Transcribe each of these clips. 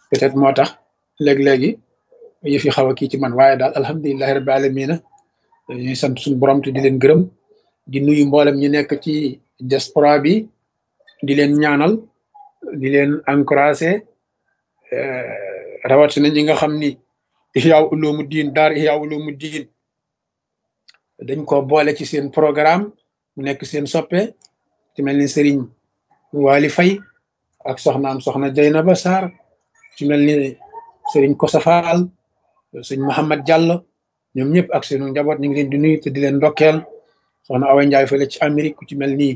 peut-être moo tax léeg-léegi yëf yi xaw a kii ci man waaye daal alhamdulilahi rabbi alamina ñuy sant suñu borom te di leen gërëm di nuyu mboolem ñi nekk ci diaspora bi di leen ñaanal di leen encouragé rawatina ñi nga xam ni Ihya Ulumuddin daar Ihya Ulumuddin dañ ko boole ci seen programme mu nekk seen soppe ci mel ni Serigne Wali Faye ak soxnaam soxna Jaynaba Sarr ci mel ni Serigne Kosa Fall sëñ Mouhamad Diallo ñoom ñëpp ak seenu njaboot ñu ngi leen di nuyu te di leen ndokkeel soxna Awa Ndiaye fële ci Amérique ku ci mel ni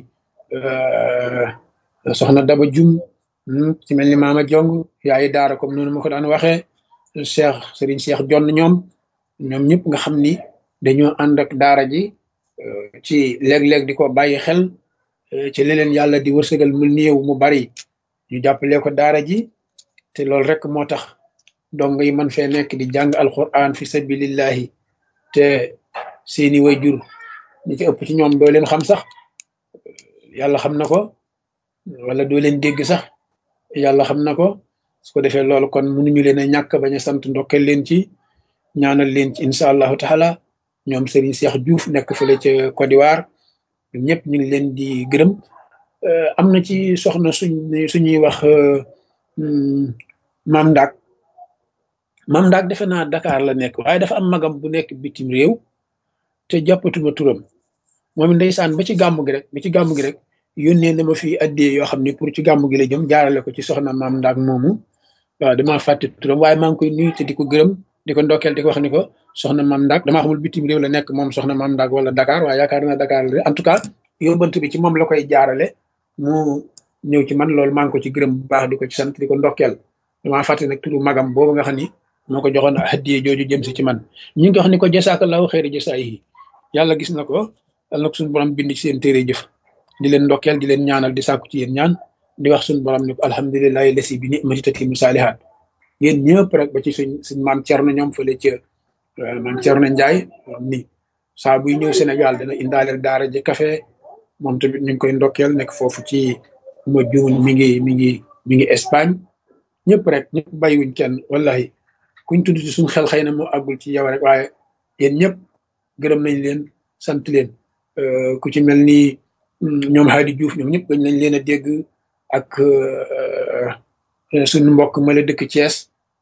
soxna Daba Jum ci mel ni Mama Jong yaayi daara comme noonu ma ko daan waxee Cheikh Serigne Cheikh Jonn ñoom ñoom ñëpp nga xam ni dañoo ànd ak daara ji ci léeg-léeg di ko bàyyi xel ci leneen yàlla di wërsëgal mu néew mu bari ñu jàppale ko daara ji te loolu rek moo tax dong yi man fee nekk di jàng alquran fi sabilillahi te seeni way jur ñi ci ëpp ci ñoom doo leen xam sax yàlla xam na ko wala doo leen dégg sax yàlla xam na ko su ko defee loolu kon mënuñu leen a ñàkk bañ a sant ndokkeel leen ci ñaanal leen ci incha allahu taala ñoom Serigne Cheikh Diouf nekk fële ca Côte d'Ivoire ñëpp ñu ngi leen di gërëm am na ci soxna suñ suñuy wax maam Ndak maam Ndak defe naa Dakar la nekk waaye dafa am magam bu nekk bitim réew te jàppatuma turam moom ndeysaan ba ci gàmm gi rek ba ci gàmm gi rek yónnee na ma fi addee yoo xam ne pour ci gàmm gi la jëm jaarale ko ci soxna maam Ndak moomu waaw damaa fàtte turam waaye maa ngi koy nuyu te di ko gërëm di ko ndokkeel di ko wax ni ko soxna maam Ndak damaa xamul bitim réew la nekk moom soxna maam Ndak wala Dakar waaye yaakaar naa Dakar la en tout cas yóbbant bi ci moom la koy jaarale mu ñëw ci man loolu maa ngi ko ci gërëm bu baax di ko ci sant di ko ndokkeel damaa fàtte nag turu magam boobu nga xam ni moo ko joxoon hadiye jooju jëm si ci man ñu ngi wax ni ko jasaakallahu xeeri jasaa yi yàlla gis na ko yàlla nag suñu borom bind ci seen téere jëf di leen ndokkeel di leen ñaanal di sàkku ci yéen ñaan di wax suñu borom ni ko alhamdulilahi lasi bi ni'mati tatimu saalihaat yéen ñëpp rek ba ci suñ suñ maam Thierno ñoom fële ca maam Thierno Ndiaye ni saa buy ñëw Sénégal dana indaaleel daara ji café moom tamit ñu ngi koy ndokkeel nekk foofu ci ma juun mi ngi mi ngi mi ngi Espagne ñëpp rek ñëpp bàyyiwuñ kenn wallahi kuñ tudd ci suñ xel xëy na moo àggul ci yow rek waaye yéen ñëpp gërëm nañ leen sant leen ku ci mel ni ñoom Hadi Diouf ñoom ñëpp gañ nañ leen a dégg ak suñu mbokk ma la dëkk Thiès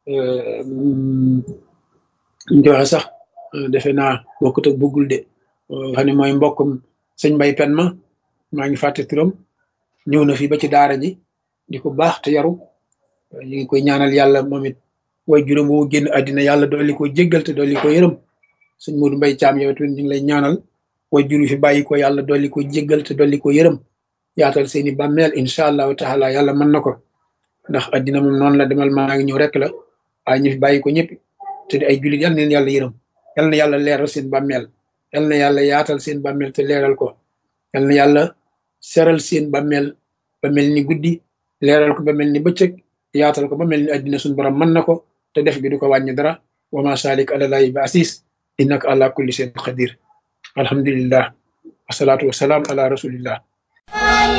ñu waxe sax defe naa bokkut ak bëggul de xam ne mooy mbokkum sëñ Mbay Pen ma maa ngi fàtte turam ñëw na fi ba ci daara ji di ko baax te yaru ñu ngi koy ñaanal yàlla moom it way juróom woo génn àddina yàlla dolli ko jéggal te dolli ko yërëm sëñ Modou Mbay Caam yow tamit ñu ngi lay ñaanal way juru fi bàyyi ko yàlla dolli ko jéggal te dolli ko yërëm yaatal seeni bàmmeel incha allahu taala yàlla mën na ko ndax àddina moom noonu la demal maa ngi ñëw rek la waaye ñu fi bàyyi ko ñëpp te di ay jullit yal na leen yàlla yërëm yal na yàlla leeral seen bàmmeel yal na yàlla yaatal seen bàmmeel te leeral ko yal na yàlla seral seen bàmmeel ba mel ni guddi leeral ko ba mel ni bëccëg yaatal ko ba mel ni àddina suñu borom mën na ko te def gi du ko wàññi dara wa ma salik ala lahi bi asis innaka ala kulli shay'in qadir alhamdulillah wasalaatu wasalaam ala rasulillah